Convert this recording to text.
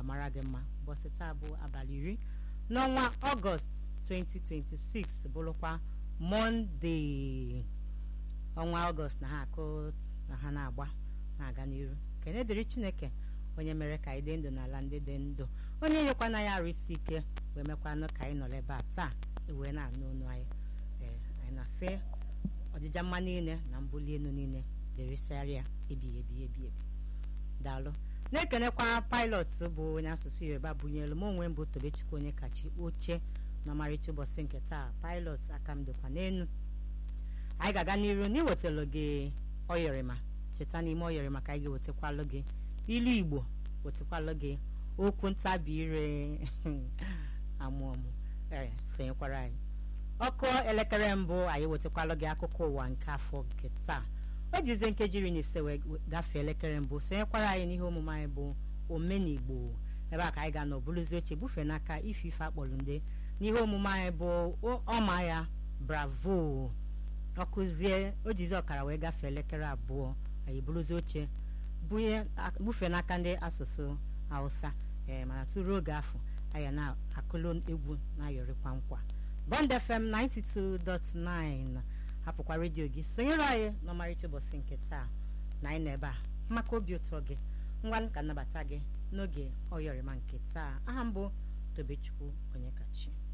mara gị mma ụbọchị taa bụ abalị iri n'ọnwa ọgọst 2026 bụrụkwa mọnde ọnwa ọgọst na ha akụ na ha na-agba na-aga n'iru kene dịrị chineke onye mere ka anyị dị ndụ n'ala ndị dị ndụ onye nyekwana ya arụ isi ike wee mekwanụ ka anyị nọrọ ebe a taa wee na-anụ ọnụ anyị ee anyị na-asị ọdịja mma niile na mbuli elu niile dịrịsịarịa ebighị ebi ebi ebi daalụ na-ekenekwa pilot bụ onye asụsụ yoruba bunyelu m onwe m bụ tobechukwu onye kachi oche n'ọmarịcha ụbọchị nke taa pilot aka m dịkwa n'elu anyị ga-aga n'iru n'iwetara gị oyọrịma cheta n'ime oyọrịma ka anyị ga-ewetakwalụ gị ilu igbo wetakwalụ gị okwu ntabi ire amụọmụ ee sonyekwara anyị ọkụ elekere mbụ anyị wetakwalụ gị akụkọ ụwa nke afọ nke taa o jizie nkeji iri na ise wee gafee elekere mbụ sonyekwara anyị n'ihe omume anyị bụ omenigbo ebe a ka anyị ga-anọ bụrụzi oche bufee n'aka ife ife akpọrọ nde n'ihe omume anyị bụ ọma ya bravo ọkụzie o jizi ọkara wee gafee elekere abụọ anyị bụrụzi oche bufee n'aka ndị asụsụ hausa ee mana tụrụ oge afọ anyị na-akụlụ egwu na-ayọrịkwa nkwa bond fm 92.9 hapụkwa redio gị sonyere anyị n'ọmarịcha ụbọchị nke taa na anyị na-ebe a maka obi ụtọ gị ngwa ka nnabata gị n'oge ọyọrịma nke taa aha mbụ tobechukwu onye kachi